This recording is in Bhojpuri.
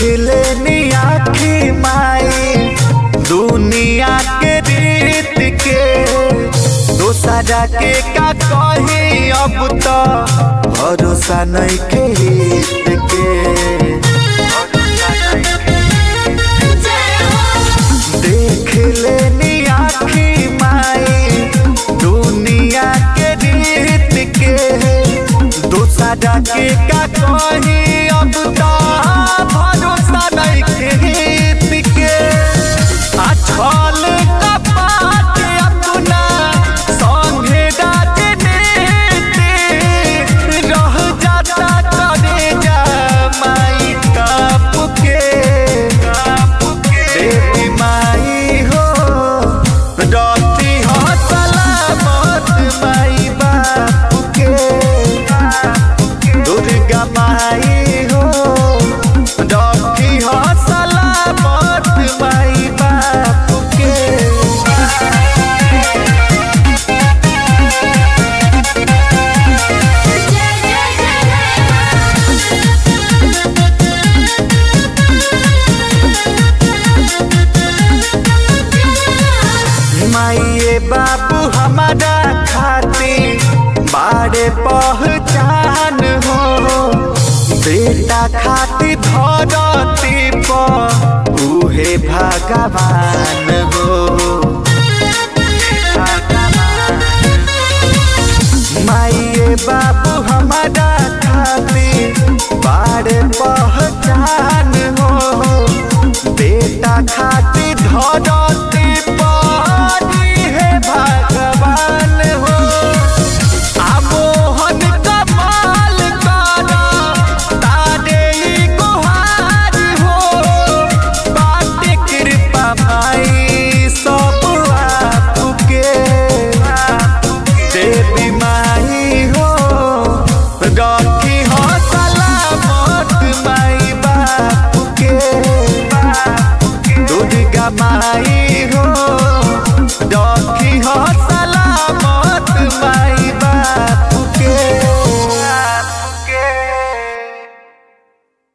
लेनी आखी माई दुनिया के रीत के दोसरा के का कही अब तो भरोसा नहीं के हित के देख लेनी आखी माई दुनिया के रीत के दोसरा के का कही अब तो भरोसा नहीं के हित के अछल कपाट अपना संगे डाट देते रह जाता करे जा माई काप के देवी माई हो डरती हो सलामत माई बाप के दुर्गा माई हो डरती हो सलामत माई बाप के माइए बाबू हमारा खाती बारे पहचान हो बेटा खाती धरती पर उहे भगवान हो माइए बाबू हमारा खाती बारे पहचान हो बेटा खाती धरती पर है भगवान हो आमोहन कमाल करा तारे ई गुहार हो बाटे कृपा माई सब आपके देवी माई हो रखी हो सलामत माई बाप के दुर्गा माई हो रखी हो सलामत माई बाप